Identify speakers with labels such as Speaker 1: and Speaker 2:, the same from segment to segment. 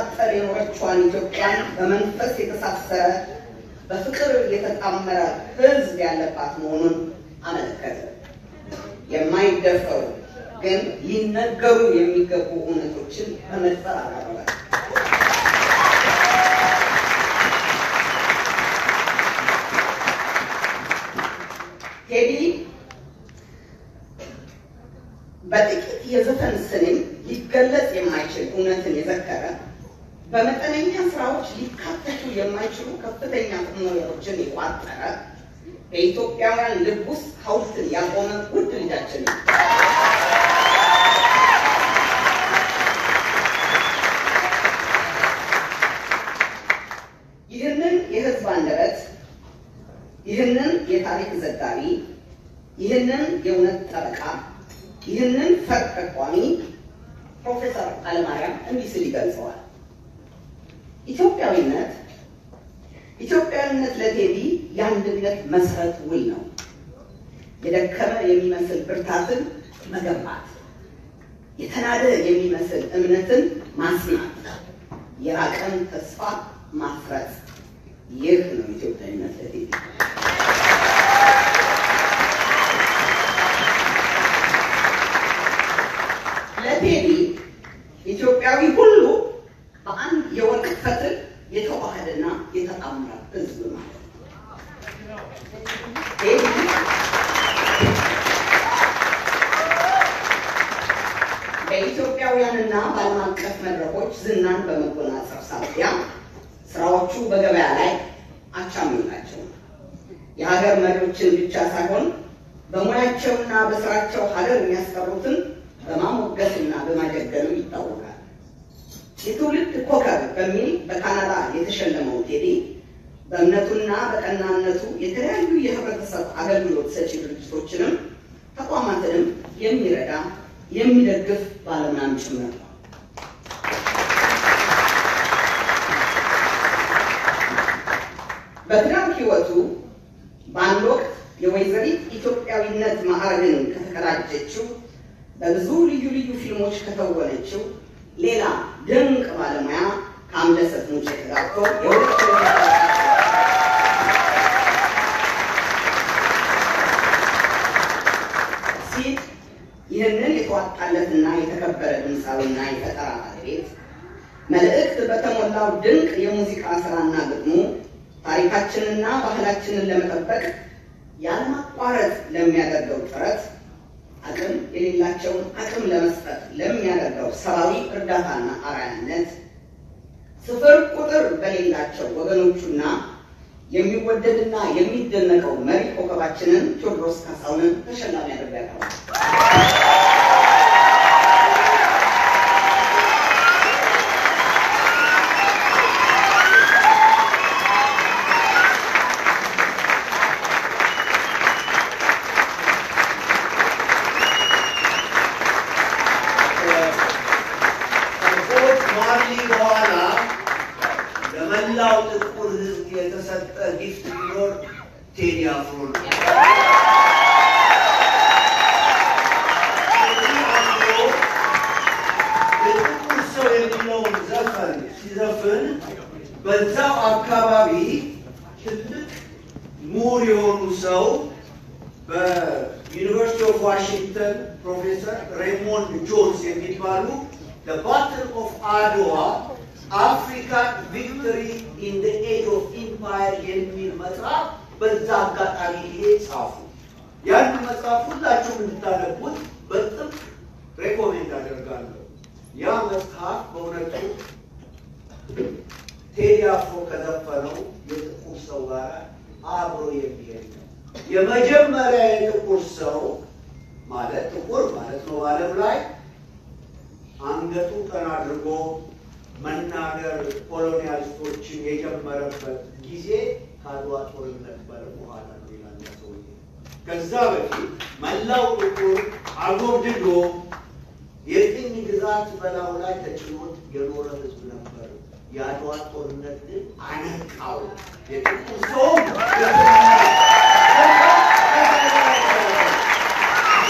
Speaker 1: ስትቃጠል የኖረችዋን ኢትዮጵያን በመንፈስ የተሳሰረ በፍቅር የተጣመረ ሕዝብ ያለባት መሆኑን አመለከተ። የማይደፈሩ ግን ሊነገሩ የሚገቡ እውነቶችን በመድፈር አቀረበ። ቴዲ በጥቂት የዘፈን ስንኝ ሊገለጽ የማይችል እውነትን የዘከረ በመጠነኛ ስራዎች ሊካተቱ የማይችሉ ከፍተኛ ቁም ነገሮችን የቋጠረ በኢትዮጵያውያን ልብ ውስጥ ሐውልትን ያቆመ ውድ ልጃችን ነው። ይህንን የህዝብ አንደበት፣ ይህንን የታሪክ ዘጋቢ፣ ይህንን የእውነት ጠበቃ፣ ይህንን ፈር ጠቋሚ ፕሮፌሰር አለማርያም እንዲህ ሲል ይገልጸዋል። ኢትዮጵያዊነት ኢትዮጵያዊነት ለቴዲ የአንድነት መሰረት ውል ነው። የደከመ የሚመስል ብርታትን መገንባት፣ የተናደ የሚመስል እምነትን ማጽናት፣ የራቀን ተስፋ ማፍረስ። ይህ ነው ኢትዮጵያዊነት ለቴዲ። ለቴዲ ኢትዮጵያዊ ሁሉ በአንድ የወርቅ ፈትል የተዋሃደና የተጣመረ ህዝብ ማለት ነው። ቴዲ በኢትዮጵያውያንና በዓለም አቀፍ መድረኮች ዝናን በመጎናጸፍ ሳቢያ ስራዎቹ በገበያ ላይ አቻሚ ናቸው። የሀገር መሪዎችን ብቻ ሳይሆን በሙያቸውና በስራቸው ሀገር የሚያስቀሩትን በማሞገስና በማጀገኑ ይታወቃል። የትውልድ ኮከብ በሚል በካናዳ የተሸለመው ቴዲ በእምነቱና በቀናነቱ የተለያዩ የህብረተሰብ አገልግሎት ሰጪ ድርጅቶችንም ተቋማትንም የሚረዳ የሚደግፍ ባለሙያም ጭምር ነው። በትዳር ህይወቱ በአንድ ወቅት የወይዘሪት ኢትዮጵያዊነት ማዕረግን ከተቀዳጀችው በብዙ ልዩ ልዩ ፊልሞች ከተወነችው ሌላ ድንቅ ባለሙያ ከአምለሰት ሙጬ ተጋብቶ የሁለት ሲል ይህንን የተዋጣለትና የተከበረ ድምፃዊና የፈጠራ ባለቤት መልእክት በተሞላው ድንቅ የሙዚቃ ስራና ግጥሙ ታሪካችንና ባህላችንን ለመጠበቅ ያለማቋረጥ ለሚያደርገው ጥረት አቅም የሌላቸውን አቅም ለመስጠት ለሚያደርገው ሰብአዊ እርዳታና አርአያነት ስፍር ቁጥር በሌላቸው ወገኖቹና የሚወደድና የሚደነቀው መሪ ኮከባችንን ቴዎድሮስ ካሳሁንን ተሸላሚ አድርጎ ያቀርባል።
Speaker 2: ከቦብ ማርሊ በኋላ ለመላው ጥቁር ሕዝብ የተሰጠ ጊፍት ቢኖር ቴዲ አፍሮ ነው። ቴዲ አፍሮ የጥቁር ሰው የሚለውን ዘፈን ሲዘፍን በዛው አካባቢ ትልቅ ምሁር የሆኑ ሰው በዩኒቨርሲቲ ኦፍ ዋሽንግተን ፕሮፌሰር ሬይሞንድ ጆንስ የሚባሉ the battle of አድዋ አፍሪካን ቪክቶሪ ኢን the age of empire የሚል መጽሐፍ በዛ አጋጣሚ ይሄ ጻፉ። ያን መጽሐፍ ሁላችሁም እንድታነቡት በጥብቅ ሬኮሜንድ አደርጋለሁ። ያ መጽሐፍ በእውነቱ ቴዲ አፍሮ ከዘፈነው የጥቁር ሰው ጋር አብሮ የሚሄድ ነው። የመጀመሪያ የጥቁር ሰው ማለት ጥቁር ማለት ነው በዓለም ላይ አንገቱ ቀና አድርጎ መናገር ኮሎኒያሊስቶችን የጀመረበት ጊዜ ከአድዋ ጦርነት በለ በኋላ ነው ይላል ያ ሰውዬ። ከዛ በፊት መላው ጥቁር አጎብድዶ የቅኝ ግዛት በላዩ ላይ ተጭኖት የኖረ ህዝብ ነበር። የአድዋ ጦርነት ግን አነቃው። የጥቁር ሰውም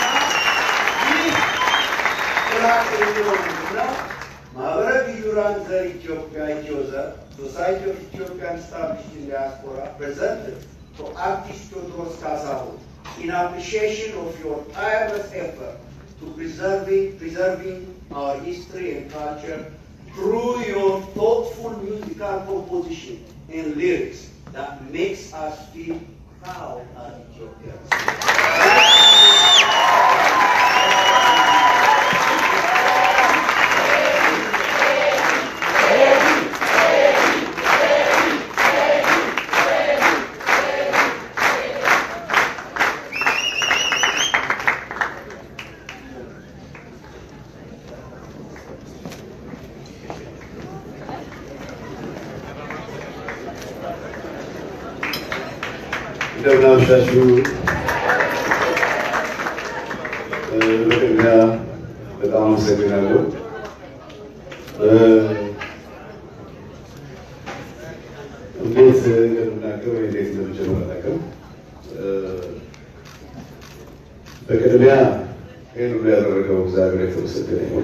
Speaker 2: ይህ ጥራት የሚሆን ነው። ማህበረ ግዩራን ዘር ኢትዮጵያ ኢትዮዘር ሶሳይቲ ኦፍ ኢትዮጵያን ስታብሊሽድ ኢን ዲያስፖራ ፕሬዘንትድ ቱ አርቲስት ቴዎድሮስ ካሳሁን in appreciation of your tireless effort to preserving, preserving our history and culture through your thoughtful musical composition and lyrics that makes us feel proud as Ethiopians.
Speaker 3: እንደምን አመሻችሁ። በቅድሚያ በጣም አመሰግናለሁ። እንዴት እንደምናገር ወይ እንዴት እንደምጀምር አላውቅም። በቅድሚያ ይህን ሁሉ ያደረገው እግዚአብሔር የተመሰገነ ይሁን።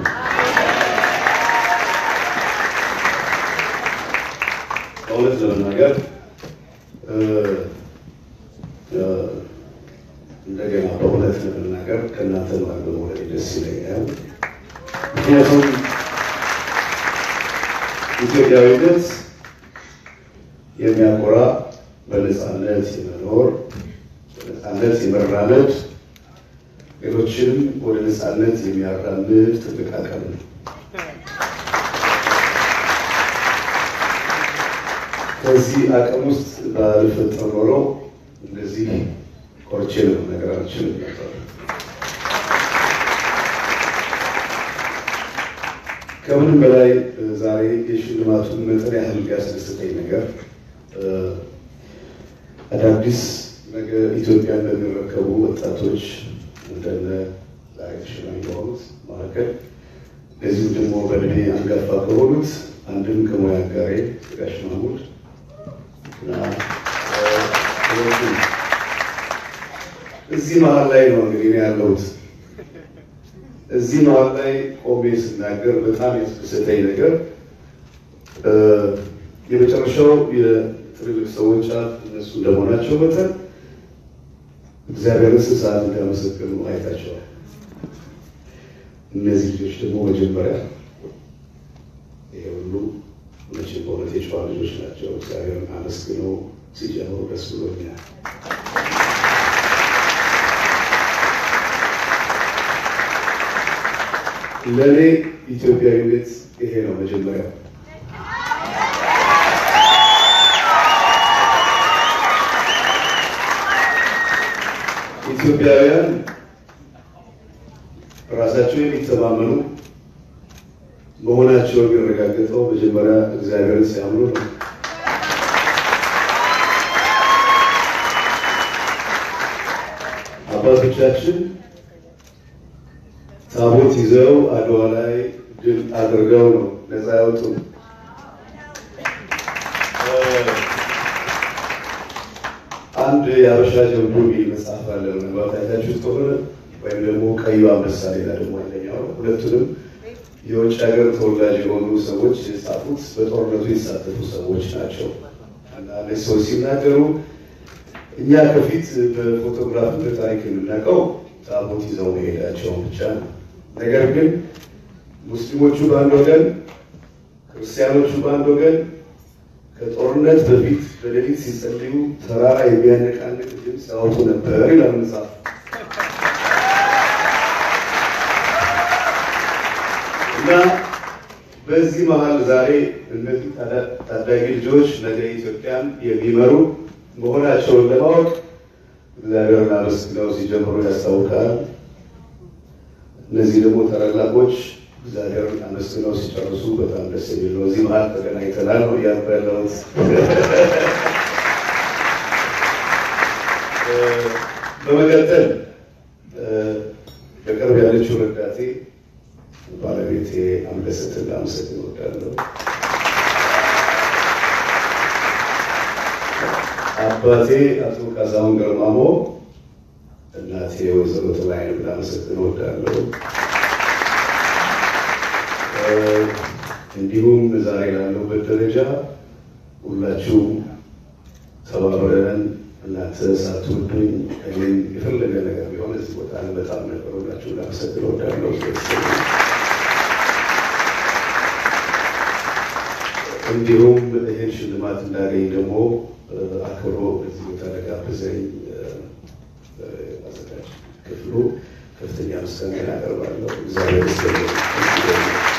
Speaker 3: እውነት ለመናገር እንደገና በእውነት ለመናገር ከእናንተ ማር በመውለድ ደስ ይለኛል። ምክንያቱም ኢትዮጵያዊነት የሚያኮራ በነፃነት የመኖር በነፃነት የመራመድ ሌሎችንም ወደ ነፃነት የሚያራምድ ትልቅ አቅም ነው። ከዚህ አቅም ውስጥ ባልፈጠር ኖሮ እንደዚህ ኮርቼ ነገር አልችልም ነበር። ከምንም በላይ ዛሬ የሽልማቱን መጠን ያህል ያስደስተኝ ነገር አዳዲስ ነገ ኢትዮጵያን በሚረከቡ ወጣቶች እንደነ ዛሬ ተሸላሚ የሆኑት መካከል እንደዚሁ ደግሞ በእድሜ አንጋፋ ከሆኑት አንድም ከሙያ አጋሬ ጋሽ ማሙድ እና እዚህ መሀል ላይ ነው እንግዲህ እኔ ያለሁት። እዚህ መሀል ላይ ቆሜ ስናገር በጣም ያስደሰተኝ ነገር የመጨረሻው የትልልቅ ሰዎች አፍ እነሱ እንደመሆናቸው መጠን እግዚአብሔርን ስንት ሰዓት እንዳመሰገኑ አይታቸዋል። እነዚህ ልጆች ደግሞ መጀመሪያ ይሄ ሁሉ መቼም በእውነት የጨዋ ልጆች ናቸው። እግዚአብሔርን አመስግነው ሲጀምሩ ደስ ብሎኛል። ለእኔ ኢትዮጵያዊነት ይሄ ነው መጀመሪያው። ኢትዮጵያውያን ራሳቸው የሚተማመኑ መሆናቸው የሚረጋገጠው መጀመሪያ እግዚአብሔርን ሲያምኑ ነው። አባቶቻችን ታቦት ይዘው አድዋ ላይ ድል አድርገው ነው ነፃ ያወጡ። አንድ የአበሻ ጀብዱ የሚል መጽሐፍ አለ። ምናልባት አይታችሁት ከሆነ ወይም ደግሞ ቀዩ አንበሳ ሌላ ደግሞ አንደኛው ነው። ሁለቱንም የውጭ ሀገር ተወላጅ የሆኑ ሰዎች የጻፉት በጦርነቱ የተሳተፉ ሰዎች ናቸው እና እነዚህ ሰዎች ሲናገሩ እኛ ከፊት በፎቶግራፍ በታሪክ የምናውቀው ታቦት ይዘው መሄዳቸውን ብቻ ነው። ነገር ግን ሙስሊሞቹ በአንድ ወገን፣ ክርስቲያኖቹ በአንድ ወገን ከጦርነት በፊት በሌሊት ሲጸልዩ ተራራ የሚያነቃንቅ ድምፅ ያወጡ ነበር ይላል መጽሐፍ። እና በዚህ መሀል ዛሬ እነዚህ ታዳጊ ልጆች ነገ ኢትዮጵያን የሚመሩ መሆናቸውን ለማወቅ እግዚአብሔርን አመስግነው ሲጀምሩ ያስታውቃል። እነዚህ ደግሞ ታላላቆች እግዚአብሔርን አመስግነው ሲጨርሱ በጣም ደስ የሚል ነው። እዚህ መሀል ተገናኝተናል ነው እያልኩ ያለሁት። በመቀጠል በቅርብ ያለችው ረዳቴ ባለቤቴ አምለሰትን ላመሰግን እወዳለሁ። አባቴ አቶ ካሳሁን ገርማሞ፣ እናቴ ወይዘሮ ተባይን ላመሰግን እወዳለሁ። እንዲሁም ዛሬ ላለሁበት ደረጃ ሁላችሁም ተባብረን እናንተ ሳትወዱኝ እኔም የፈለገ ነገር ቢሆን እዚህ ቦታ በጣም ነበር። ሁላችሁ ላመሰግን እወዳለሁ። እንዲሁም ይህን ሽልማት እንዳገኝ ደግሞ አክብሮ እዚህ ቦታ ለጋበዘኝ አዘጋጅ ክፍሉ ከፍተኛ ምስጋና ያቀርባለሁ። እግዚአብሔር ይስጥልኝ።